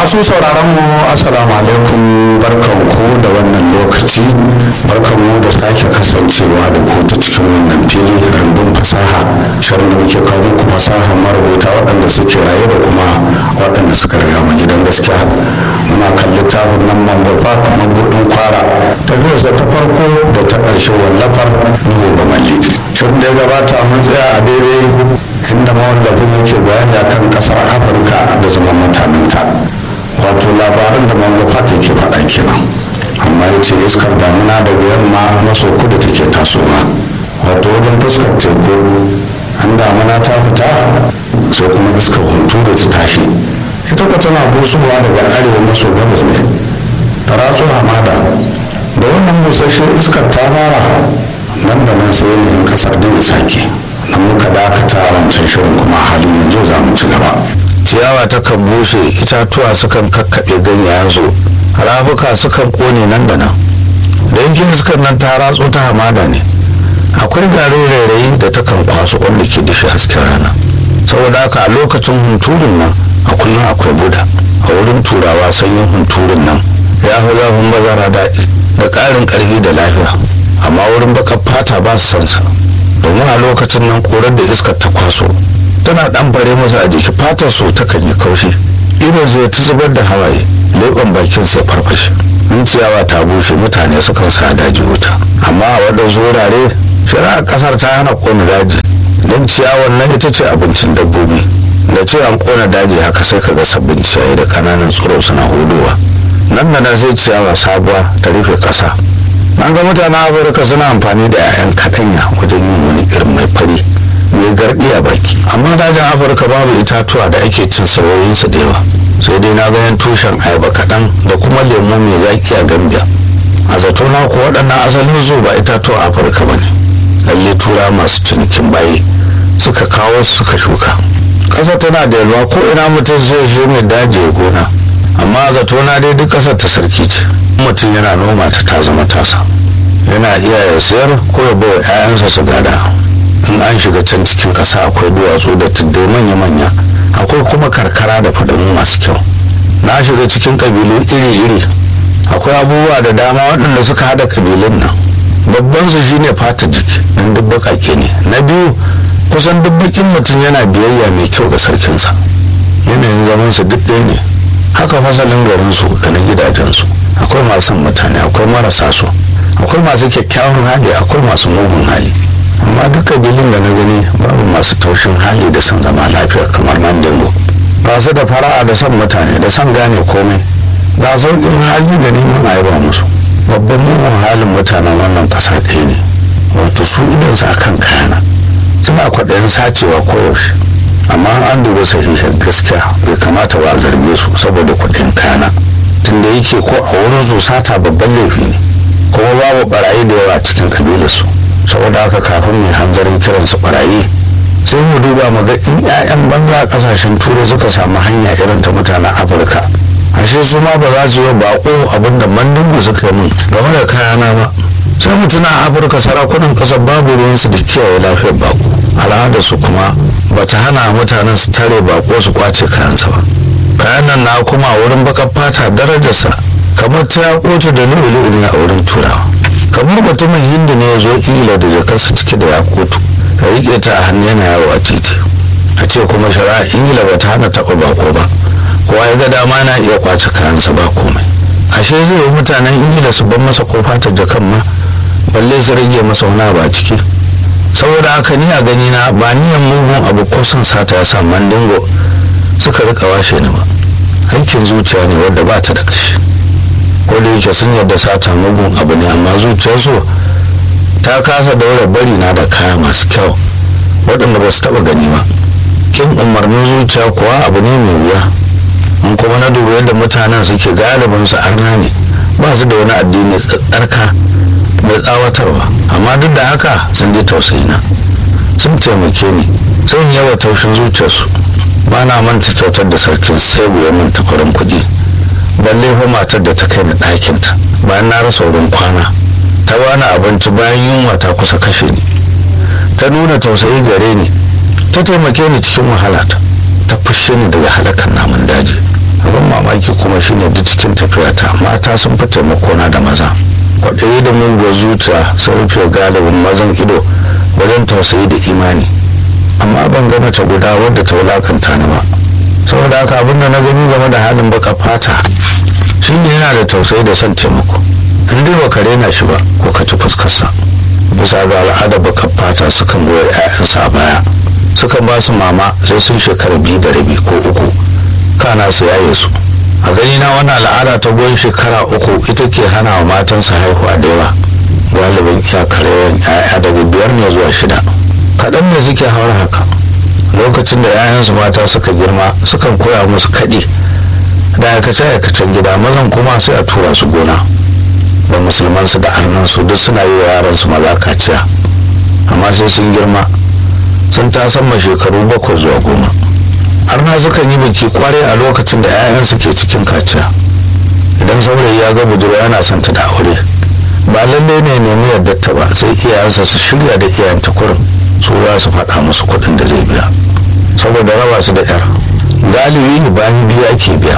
masu sauraron mu assalamu alaikum barkan ku da wannan lokaci barkan mu da sake kasancewa da ku ta cikin wannan fili rumbun fasaha shirin da muke kawo muku fasaha marubuta waɗanda suke raye da kuma waɗanda suka riga mu gidan gaskiya muna kan littafin nan mango park mabudin kwara tafiyarsa ta farko da ta ƙarshe wallafar nuhu ga malli shirin da ya gabata mun tsaya a daidai inda mawallafin yake bayani akan ƙasar afirka da zaman mutanenta wato labaran da mango park yake faɗa kenan amma ya ce iskar damuna daga yamma maso kudu take tasowa wato wajen fuskar teku an damuna ta fita sai kuma iskar hunturu ta tashi ita ka tana busowa daga arewa maso gabas ne ta ratso hamada da wannan busasshen iskar ta fara nan da nan sai yanayin kasar da ya sake nan muka dakata a wancan shirin kuma halin yanzu za mu ci gaba ciyawa takan bushe itatuwa sukan kakkaɓe ganyayensu rafuka sukan ƙone nan da nan da yankin iskar nan ta ratso ta hamada ne akwai garin rairayi da takan kwaso wanda ke dashi hasken rana saboda haka a lokacin hunturun nan a kullum akwai buda a wurin turawa sanyin hunturun nan ya fi zafin bazara daɗi da ƙarin ƙarfi da lafiya amma wurin baƙar fata ba su sansa domin a lokacin nan korar da iskar ta kwaso tana ɗan bare masa a jiki fatar so takan yi kaushi irin zai ta zubar da hawaye leɓen bakin sai farfashe in ciyawa ta bushe mutane sukan sa daji wuta amma a waɗansu wurare shari'ar ƙasar ta hana ƙona daji don ciyawar nan ita ce abincin dabbobi da ce an ƙona daji haka sai ka ga sabbin ciyayi da ƙananan tsiro suna hudowa nan da nan sai ciyawa sabuwa ta rufe ƙasa na ga mutanen afirka suna amfani da 'ya'yan kaɗanya wajen yin wani irin mai fari mai garɗi a baki amma dajin afirka babu itatuwa da ake cin sauyinsu da yawa sai dai na ganin tushen ayaba kaɗan da kuma lemu mai zaƙi a gambia a zato na ko waɗannan asalin zo ba itatuwa afirka ba ne lalle tura masu cinikin bayi suka kawo suka shuka ƙasa tana da yalwa ko ina mutum zai je mai daji ya gona amma zato na dai duk ƙasar ta sarki ce mutum yana noma ta ta zama tasa yana iya ya sayar ko ya bawa 'ya'yansa su gada in an shiga can cikin ƙasa akwai duwatsu da tuddai manya-manya akwai kuma karkara da fadamu masu kyau na shiga cikin ƙabilu iri-iri akwai abubuwa da dama waɗanda suka haɗa ƙabilun nan babban su shine fata jiki don duk baƙaƙe ne na biyu kusan duk baƙin mutum yana biyayya mai kyau ga sarkinsa yanayin zaman su duk ɗaya ne haka fasalin garinsu da na gidajensu akwai masu mutane akwai marasa su akwai masu kyakkyawan hali akwai masu mugun hali amma duk kabilun da na gani babu masu taushin hali da son zama lafiya kamar mandingo ba su da fara'a da son mutane da son gane komai ga sauƙin hali da neman a musu babban mugun halin mutanen wannan ƙasa ɗaya ne wato su idansu akan kayana suna kwaɗayin sacewa koyaushe amma an duba sahihin gaskiya bai kamata ba a zarge su saboda kwaɗayin kayana tunda yake ko a wurin su sata babban laifi ne kuma babu barayi da yawa cikin kabilarsu saboda haka kafin mai hanzarin kiran su barayi sai mu duba mu ga in 'ya'yan banza a kasashen turai suka samu hanya irin ta mutanen afirka ashe su ma ba za su yi bako abinda mandingu suka yi min game da kayana ba sai mutuna a afirka sarakunan kasar babu ruwansu da kiyaye lafiyar bako al'adar su kuma ba ta hana mutanen su tare bako su kwace kayansa ba kayan nan na kuma a wurin bakar fata darajarsa kamar ta kotu da lu'ulu'u ne a wurin turawa kamar mutumin hindu ne ya zo ingila da jakarsa cike da yakutu ka riƙe ta a hannu yana yawo a titi a ce kuma shari'a ingila ba ta hana taɓa bako ba kowa ya ga dama na iya kwace kayansa ba komai ashe zai yi mutanen ingila su bar masa kofa ta jakan ma balle su rage masa wani abu a ciki saboda haka ni a gani na ba niyan mugun abu ko son sata ya sa mandingo suka rika washe ni ba aikin zuciya ne wadda ba ta da kashi ko da yake sun yarda sata mugun abu ne amma zuciyarsu ta kasa daura bari na da kaya masu kyau waɗanda ba su taɓa gani ba kin umarnin zuciya kuwa abu ne mai wuya in kuma na duba yadda mutanen suke galibin su arna ne ba su da wani addini tsarka mai tsawatarwa amma duk da haka sun ji tausayina sun taimake ni sun yawa taushin zuciyarsu ba na manta kyautar da sarkin sai ya min tafarin kuɗi balle fa matar da ta kai ni ɗakinta bayan na rasa wurin kwana ta bani abinci bayan yunwa ta kusa kashe ni ta nuna tausayi gare ni ta taimake ni cikin wahalata ta fushe ni daga halakan namun daji abin mamaki ko kuma shine duk cikin tafiyata mata sun fi taimakona da maza kwaɗayi da muguwar zuciya sun rufe galibin mazan ido wajen tausayi da imani amma ban ga mace guda wadda ta wulakanta ni ba saboda haka abin da na gani game da halin baka fata shine yana da tausayi da son taimako in dai baka rena shi ba ko ka ci fuskarsa bisa ga al'adar baka fata sukan goya 'ya'yansa a baya sukan ba su mama sai sun shekara biyu da rabi ko uku kana su yaye su a gani na wannan al'ada ta goyon shekara uku ita ke hana wa matansa haihuwa da yawa galibin iyakar yawan 'ya'ya daga biyar ne zuwa shida kaɗan ne suke haura haka lokacin da 'ya'yansu mata suka girma sukan koya musu kaɗi da aikace-aikacen gida mazan kuma sai a tura su gona da musulmansu da arnansu duk suna yi wa yaransu maza kaciya amma sai sun girma sun tasamma shekaru bakwai zuwa goma arna sukan yi biki kwarai a lokacin da 'ya'yansu ke cikin kaciya idan saurayi ya ga budurwa yana son ta da aure ba lallai ne nemi yardarta ba sai iyayensa su shirya da iyayenta kurin su za su faɗa musu kuɗin da zai biya saboda raba su da yar galibi bayan biya ake biya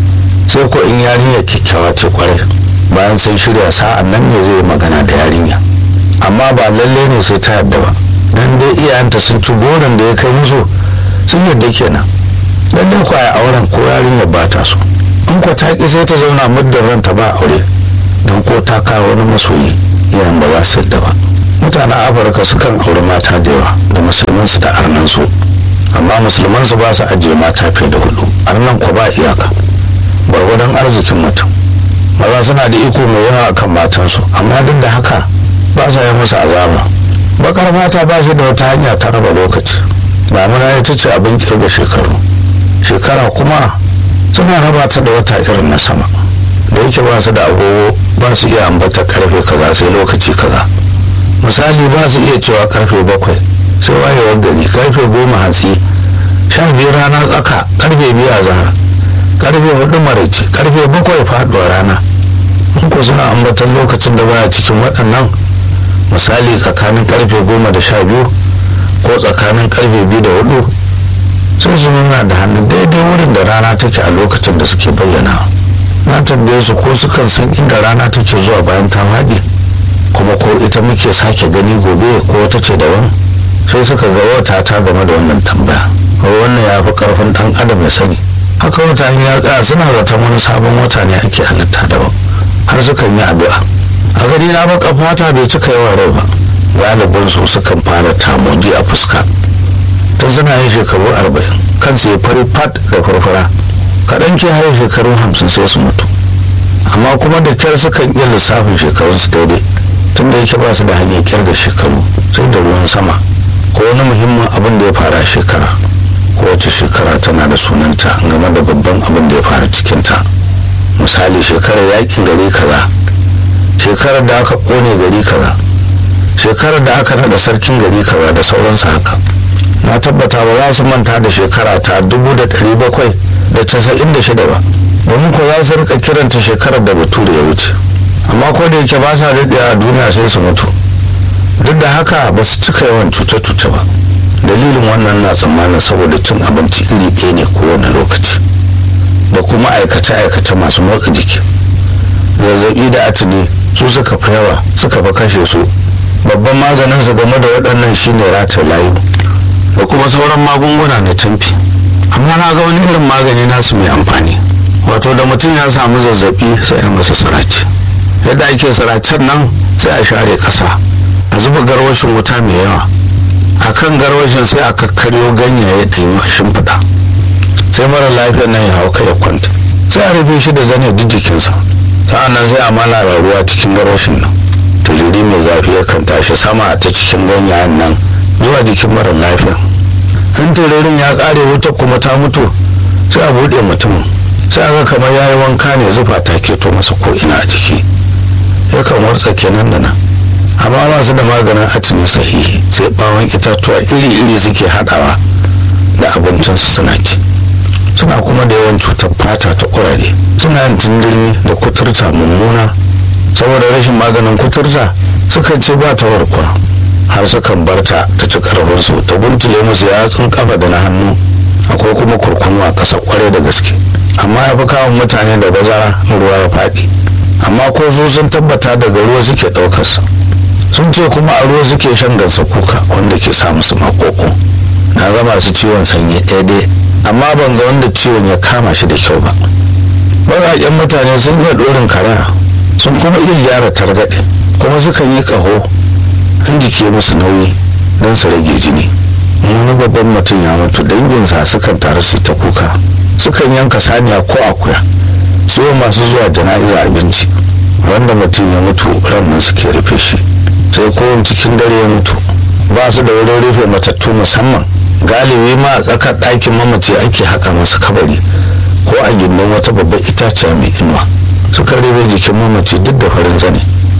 sai ko in yarinya kyakkyawa ce kwarai bayan sun shirya sa'an nan ne zai magana da yarinya amma ba lalle ne sai ta yadda ba dan dai iyayenta sun ci goron da ya kai musu sun yadda kenan lalle ko a auren ko yarinya ba ta so in ko ta ki sai ta zauna muddin ranta ba aure don ko ta kawo wani masoyi iyayen ba za su yadda ba mutanen afirka sukan auri mata da yawa da musulmansu da arnansu amma musulmansu ba su ajiye mata fiye da hudu arnan ko ba iyaka gwargwadon arzikin mutum maza suna da iko mai yawa akan matansu amma duk da haka ba sa yi musu azaba bakar mata ba shi da wata hanya ta raba lokaci damuna ita ce abin kirga shekaru shekara kuma suna raba ta da wata irin na sama da yake ba su da agogo ba su iya ambata karfe kaza sai lokaci kaza misali ba su iya cewa karfe bakwai sai wayewar gari karfe goma hatsi sha biyu rana tsaka karfe biyu a zahar karfe hudu maraice karfe bakwai faduwa rana in ko suna ambatan lokacin da baya cikin waɗannan misali tsakanin karfe goma da sha biyu ko tsakanin karfe biyu da hudu sai su nuna da hannu daidai wurin da rana take a lokacin da suke bayyana na tambaye su ko sukan san inda rana take zuwa bayan ta faɗi kuma ko ita muke sake gani gobe ko wata ce daban sai suka ga wata ta game da wannan tambaya wannan ya fi karfin dan adam ya sani haka wata ya tsaya suna zaton wani sabon wata ne ake halitta daban har sukan yi addu'a a gari na baka fata bai cika yawan rai ba galibin su sukan fara tamoji a fuska tun suna yin shekaru arba'in kansu ya fari fat da farfara kaɗan ke haye shekaru hamsin sai su mutu amma kuma da kyar sukan iya lissafin shekarunsu daidai tun da yake ba su da hanyar kirga shekaru sai da ruwan sama ko wani muhimmin abin da ya fara a shekara kowace shekara tana da sunanta game da babban abin da ya fara cikinta misali shekarar yakin gari kaza shekarar da aka kone gari kaza shekarar da aka nada sarkin gari kaza da sauransu haka na tabbata ba za su manta da shekara ta dubu da ɗari bakwai da casa'in da shida ba domin ko za su rika kiranta shekarar da bature ya wuce amma ko da yake ba sa daɗe a duniya sai su mutu duk da haka ba su cika yawan cuce-cuce ba dalilin wannan na tsammanin saboda cin abinci iri ɗaya ne kowane lokaci da kuma aikace-aikace masu motsa jiki zazzabi da atini su suka fi yawa suka fi kashe su babban maganin su game da waɗannan shine rata layu da kuma sauran magunguna na tamfi amma na ga wani irin magani nasu mai amfani wato da mutum ya samu zazzabi sai a masa siraci yadda ake siracen nan sai a share ƙasa a zuba garwashin wuta mai yawa a kan garwashin sai a kakkaryo ganyaye ɗanyu a shimfiɗa sai mara lafiyar nan ya hau kai ya kwanta sai a rufe shi da zane duk jikinsa sa'an nan sai a malara ruwa cikin garwashin nan tuliri mai zafi yakan tashi sama ta cikin ganyayen nan zuwa jikin mara lafiya in turirin ya ƙare wuta kuma ta mutu sai a buɗe mutumin sai a ga kamar ya yi wanka ne zufa ta keto masa ko ina a jiki yakan wartsa kenan da nan amma ba su da maganin atini sahihi sai bawon itatuwa iri-iri suke haɗawa da abincinsu suna ci suna kuma da yawan cutar fata ta kurare suna yin tindirmi da kuturta mummuna saboda rashin maganin kuturta sukan ce ba ta warkwa har sukan barta ta ci karfinsu ta guntule musu yatsun kafa da na hannu akwai kuma kurkunu a ƙasa kwarai da gaske amma amma ya fi kawon mutane da bazara ruwa ya faɗi amma ko su sun tabbata daga ruwa suke ɗaukarsa sun ce kuma a ruwa suke shan gansa kuka wanda ke sa musu makoko na ga masu ciwon sanyi ɗaya dai amma ban ga wanda ciwon ya kama shi da kyau ba baƙaƙen mutane sun iya ɗorin karaya sun kuma iya gyara targaɗe kuma sukan yi ƙaho in jike musu nauyi don su rage jini wani babban mutum ya mutu danginsa sukan taru su ta kuka sukan yanka saniya ko akuya siyo masu zuwa jana'iza abinci wanda mutum ya mutu ranar suke rufe shi sai kowane cikin dare ya mutu ba su da wurin rufe matattu musamman galibi ma a tsakar ɗakin mamaci ake haka masa kabari ko a gindin wata babbar itaciya mai inuwa suka rufe jikin mamaci duk da farin zane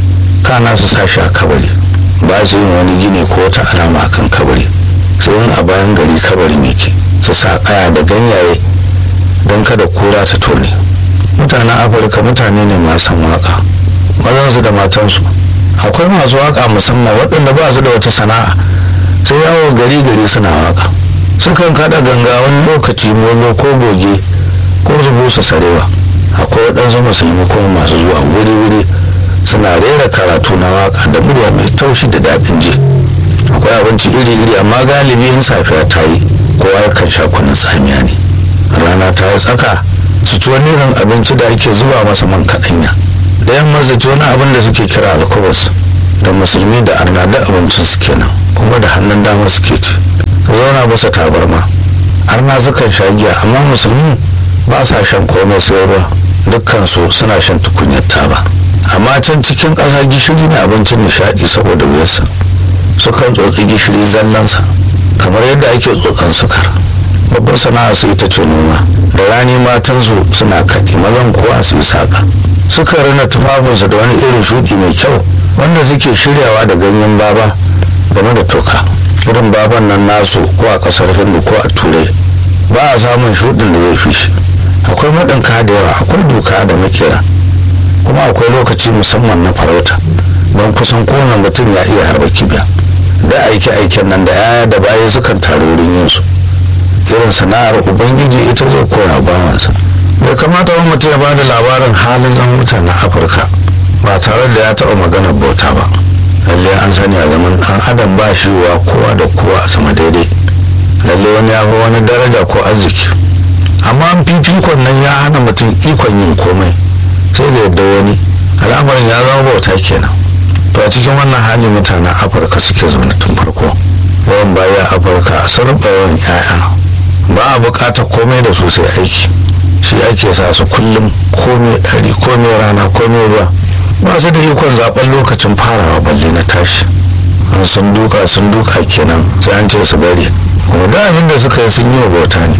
kana su sashi a kabari ba su yin wani gini ko wata alama akan kabari sai yin a bayan gari kabarin yake su sa kaya da ganyaye don kada kura ta tone mutanen afirka mutane ne masu waka mazansu da matansu akwai masu waka musamman waɗanda ba su da wata sana'a sai yawo gari gari suna waka sukan kada ganga wani lokaci molo ko goge ko su busa sarewa akwai waɗansu musulmi kuma masu zuwa wuri-wuri suna rera karatu na waka da murya mai taushi da daɗin ji akwai abinci iri-iri amma galibi in safiya ta yi kowa yakan sha kunun tsamiya ne rana ta yi tsaka su ci wani irin abinci da ake zuba masa man kaɗanya da yamma su ci wani abin da suke kira alkubus da musulmi da arna da abincin su kenan kuma da hannun dama suke ci ka zauna bisa tabarma arna sukan sha giya amma musulmi ba sa shan komai sai ruwa dukkansu suna shan tukunyar taba amma can cikin ƙasa gishiri ne abincin nishaɗi saboda wuyarsa sukan tsotsi gishiri zallansa kamar yadda ake tsotsan sukar babbar sana'a su ita ce noma da rani matansu suna kaɗi mazan kuwa su yi saƙa suka rina tufafinsu da wani irin shuɗi mai kyau wanda suke shiryawa da ganyen baba game da toka irin baban nan nasu ko a ƙasar hindu ko a turai ba a samun shuɗin da zai fi shi akwai maɗinka da yawa akwai doka da makera kuma akwai lokaci musamman na farauta don kusan kowane mutum ya iya harba kibiya da aike-aiken nan da yaya da baya sukan taru wurin yin su irin sana'ar ubangiji ita zai koya bawansa bai kamata wani mutum ya bada labarin halin zan mutanen afirka ba tare da ya taɓa maganar bauta ba lalle an sani a zaman ɗan adam ba shi wa kowa da kowa a sama daidai lalle wani ya fi wani daraja ko arziki amma fifikon nan ya hana mutum ikon yin komai sai da yadda wani al'amarin ya zama bauta kenan to a cikin wannan hali mutanen afirka suke zaune tun farko yawan baya afirka sun ruɓa yawan 'ya'ya ba a buƙatar komai da su sai aiki shi ake sa su kullum komai ɗari komai rana komai ruwa ba su da ikon zaɓen lokacin farawa balle na tashi an sun duka sun duka kenan sai an ce su bari kuma da abin da suka yi sun yi wa bauta ne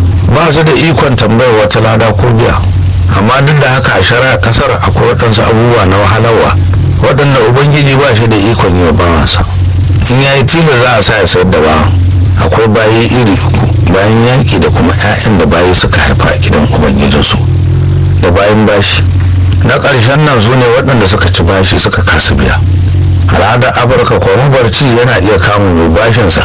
ba su da ikon tambayar wata lada ko biya amma duk da haka a shari'a kasar akwai waɗansu abubuwa na wahalarwa waɗanda ubangiji ba shi da ikon yi wa bawansa in ya yi tilas za a sa ya sayar da bawan akwai bayi iri uku bayan yaƙi da kuma 'ya'yan da bayi suka haifa a gidan ubangijinsu da bayan bashi na ƙarshen nan su ne waɗanda suka ci bashi suka kasu biya al'adar afirka ko mabarci yana iya kama mai bashinsa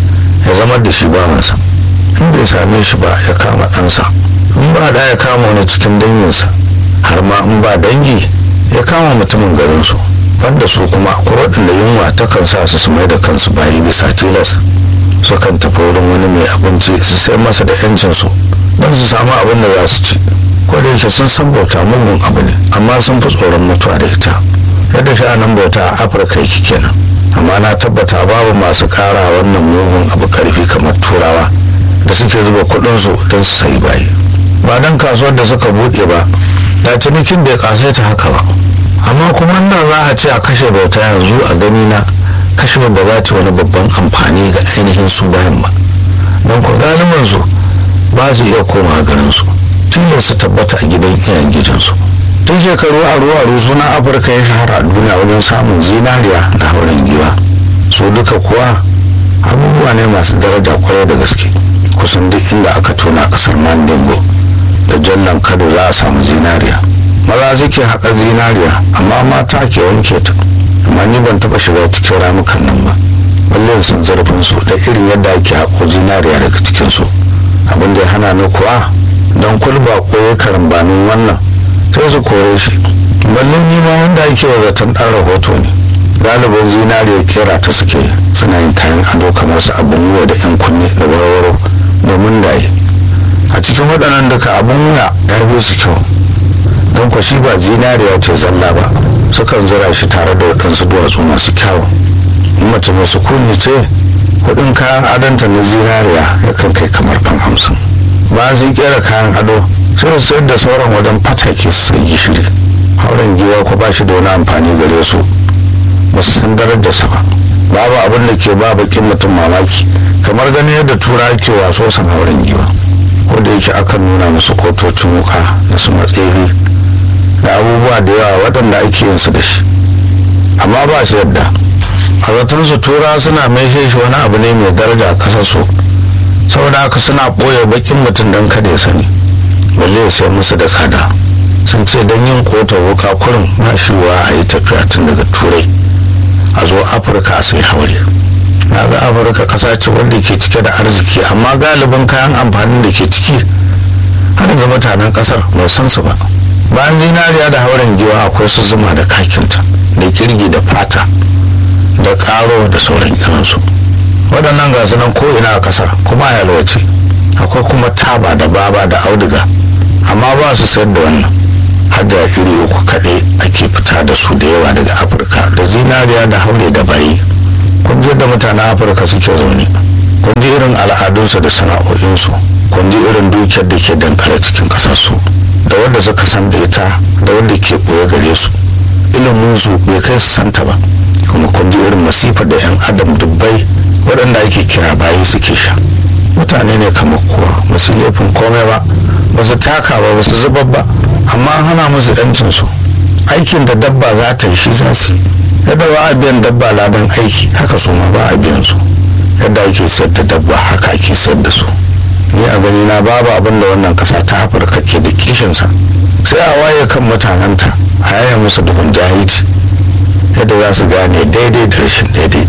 ya zama da shi bawansa in bai same shi ba ya kama ɗansa in ba da ya kama wani cikin danginsa har ma in ba dangi ya kama mutumin garinsu wanda su kuma akwai waɗanda yunwa takan sa su su mai da kansu bayi bisa tilas sukan tafi wurin wani mai abinci su sai masa da yancinsu don su samu abin da za su ci ko da yake sun san bauta mugun abu ne amma sun fi tsoron mutuwa da ita yadda sha'anin bauta a afirka yake kenan amma na tabbata babu masu kara wannan mugun abu karfi kamar turawa da suke zuba kudinsu don su sayi bayi ba don kasuwar da suka buɗe ba da cinikin bai kasaita haka ba amma kuma nan za a ce a kashe bauta yanzu a gani na kashe ba za ta wani babban amfani ga ainihin su bayan ba don ko galibin su ba su iya koma garin su tilas su tabbata a gidan iyayen gidansu tun shekaru aru aru suna afirka ya shahara a duniya wajen samun zinariya da hauren giwa su duka kuwa abubuwa ne masu daraja kwarai da gaske kusan duk inda aka tona kasar mandingo da jallan kado za a samu zinariya maza suke haƙa zinariya amma mata ke wanke ta amma ni ban taɓa shiga cikin ramukan nan ba balle sun zarfin su da irin yadda ake haƙo zinariya daga cikin su abin da ya hana ni kuwa don kulba koyi karambanin wannan sai su kore shi balle ni ma wanda ake wa zaton ɗan rahoto ne galibin zinariya kera ta suke suna yin kayan ado kamar su abin wuya da yan kunne da warwaro domin daye a cikin waɗannan duka abin wuya ya fi su kyau don kwa shi ba zinariya ce zalla ba sukan zira shi tare da waɗansu duwatsu masu kyawu in mace mai sukuni ce kuɗin kayan adonta na zinariya yakan kai kamar fan hamsin ba su kera kayan ado sai su sayar da sauran wajen fatake su sai gishiri hauren giwa ko ba shi da wani amfani gare su ba su san darajarsa ba babu abin da ke ba bakin mutum mamaki kamar ganin yadda tura ke waso san hauren giwa ko da yake akan nuna musu kotocin wuka da su matseri da abubuwa da yawa waɗanda ake yin su da shi amma ba su yadda a zaton su tura suna maishe shi wani abu ne mai daraja a ƙasar su saboda haka suna ɓoye bakin mutum don kada ya sani balle ya sai musu da tsada sun ce don yin kota wuka kurin ba shi wa a yi tafiya tun daga turai a zo afirka sai haure na ga afirka ƙasa ce wanda ke cike da arziki amma galibin kayan amfanin da ke ciki har yanzu mutanen ƙasar ba san su ba bayan zinariya da hauren giwa akwai su zuma da kakinta da kirgi da fata da ƙaro da sauran irinsu waɗannan gasu nan ko ina a ƙasar kuma a yalwace akwai kuma taba da baba da auduga amma ba su sayar da wannan har da iri uku kaɗai ake fita da su da yawa daga afirka da zinariya da haure da bayi kun ji da mutanen afirka suke zaune kun ji irin al'adunsu da sana'o'insu kun ji irin dukiyar da ke dankare cikin ƙasarsu da wanda suka san da ita da wanda ke ɓoye gare su ilimin su bai kai su santa ba kuma kun ji irin masifar da 'yan adam dubbai waɗanda ake kira bayi suke sha mutane ne kamar kowa ba su laifin komai ba ba su taka ba ba su zubar ba amma an hana musu yancin su aikin da dabba za ta yi shi za su yi yadda ba a biyan dabba ladan aiki haka su ma ba a biyan su yadda ake sayar da dabba haka ake sayar da su ni a gani na babu abin da wannan kasa ta afirka ke da kishinsa sai a waye kan mutanenta a yaya musu duhun jahilci yadda za su gane daidai da rashin daidai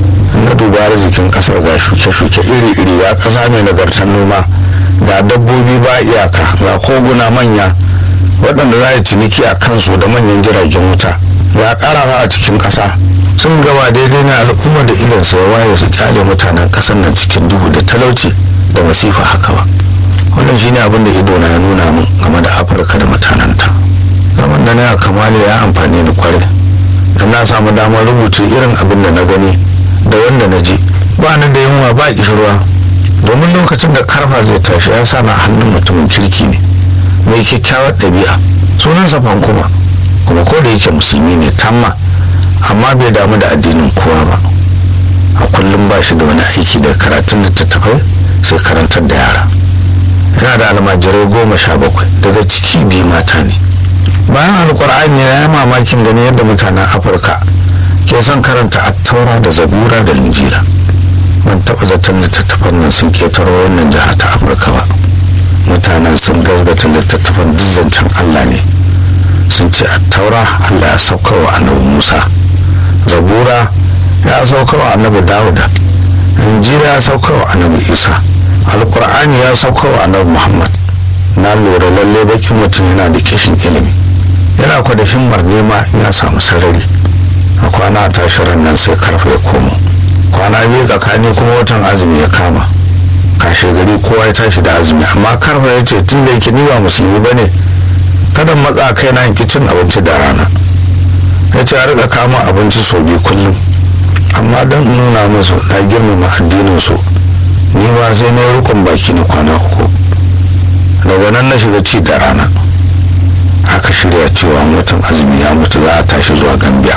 na duba arzikin kasar ga shuke-shuke iri-iri ga kasa mai nagartar noma ga dabbobi ba iyaka ga koguna manya waɗanda za a yi ciniki a kansu da manyan jiragen wuta ga ƙarawa a cikin ƙasa sun gaba daidai na al'umma da idan sai waye su kyale mutanen ƙasar nan cikin duhu da talauci da masifa haka ba wannan shine abin da ido na ya nuna min game da afirka da mutanenta zaman da na ya kamale ya amfani da kwarai da na samu damar rubuce irin abin da na gani da wanda na ji ba ni da yunwa ba kishirwa domin lokacin da karfa zai tashi ya sa na hannun mutumin kirki ne mai kyakkyawar ɗabi'a sunansa fankuma kuma ko da yake musulmi ne tamma amma bai damu da addinin kowa ba a kullum ba shi da wani aiki da karatun littattafai sai karantar da yara yana da almajirai goma sha bakwai daga ciki biyu mata ne bayan alkur'ani ya yi mamakin gani yadda mutanen afirka ke son karanta attaura da zabura da injila ban taɓa zaton littattafan nan sun ketaro wannan jiha ta afirka ba mutanen sun gazgata littattafan duk zancen allah ne sun ce attaura allah ya sauka wa annabi musa zabura ya sauka wa annabi dawuda injila ya sauka wa annabi isa alkur'ani ya sauka wa annabi muhammad na lura lalle bakin mutum yana da kishin ilimi yana kwadashin marnema in ya samu sarari a kwana tashirin nan sai karfe ya komo kwana biyu tsakani kuma watan azumi ya kama kashe gari kowa ya tashi da azumi amma karfe ya ce tun da yake ni ba musulmi ba ne kada matsa kai na yanki cin abinci da rana ya ce a rika kama abinci sau biyu kullum amma don nuna musu na girmama addinin su ni ba sai na yi rukun baki na kwana uku daga nan na shiga ci da rana aka shirya cewa watan azumi ya mutu za a tashi zuwa gambia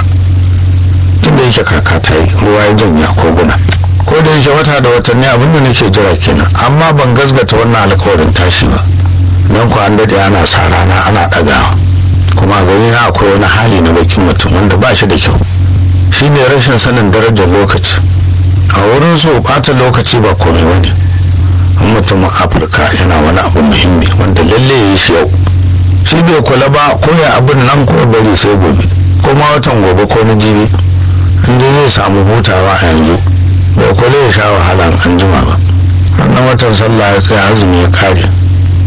tunda yake kaka ta yi ruwa ya janya koguna ko da yake wata da watanni abin da nake jira kenan amma ban gasgata wannan alkawarin tashi ba don ku an daɗe ana sa rana ana ɗagawa kuma gani na akwai wani hali na bakin mutum wanda ba shi da kyau shi ne rashin sanin darajar lokaci a wurin su ɓata lokaci ba komai ba ne mutumin afirka yana wani abu muhimmi wanda lalle ya yi shi yau shi bai kula ba ko ya abin nan ko bari sai gobe ko ma watan gobe ko na jibi inda zai samu hutawa a yanzu bai kula ya sha wahala an jima ba wannan watan sallah ya tsaya azumi ya kare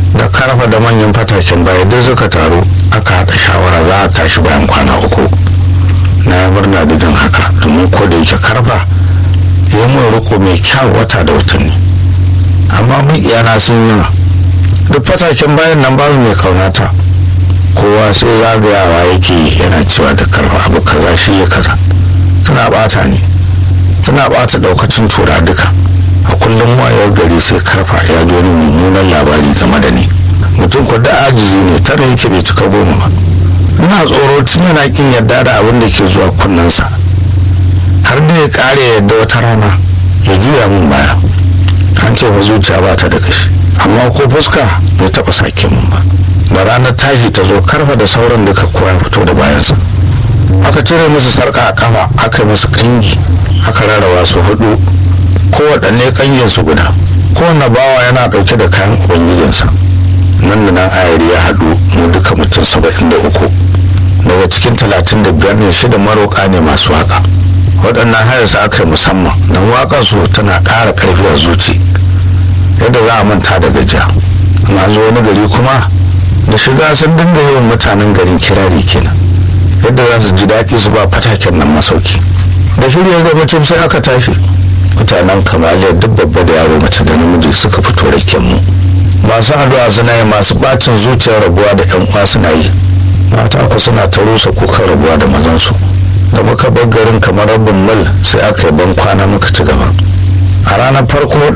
da karfa da manyan fataken baya duk suka taru aka haɗa shawara za a tashi bayan kwana uku na ya murna da jin haka domin ko da yake karfa ya mun riko mai kyau wata da watanni amma mun iyana sun yi duk fataken bayan nan babu mai kaunata kowa sai zagayawa yake yana cewa da karfa abu kaza shi ya kaza suna bata ne suna bata daukacin tura duka a kullum wayar gari sai karfa ya ji wani mummunan labari game da ni mutum ko da ajizi ne tare yake bai cika goma ba ina tsoro tun yana kin yarda da abin da ke zuwa kunnensa har da ya kare yadda wata rana ya juya min baya an ce fa zuciya ba ta da gashi amma ko fuska bai taba sake min ba da ranar tashi ta zo karfa da sauran duka kowa ya fito da bayansa aka cire musu sarka a kafa aka yi musu kangi aka rarraba su hudu kowaɗanne kangin su guda kowane bawa yana ɗauke da kayan ubangijinsa nan da nan ayari ya haɗu mu duka mutum saba'in da uku daga cikin talatin da biyar ne shida maroƙa ne masu waka waɗannan hayarsa aka yi musamman don waƙar su tana ƙara ƙarfi a zuci yadda za a manta da gajiya in an zo wani gari kuma da shiga sun dinga yawan mutanen garin kirari kenan yadda za su ji daɗi su ba fataken nan masauki da shirya gabacin sai aka tashi mutanen kamaliya duk babba da yaro mace da namiji suka fito raken mu masu addu'a suna yi masu bacin zuciyar rabuwa da yan uwa suna yi mata ku suna ta rusa kukan rabuwa da mazansu da muka bar garin kamar rabin mil sai aka yi ban kwana muka ci gaba a ranar farko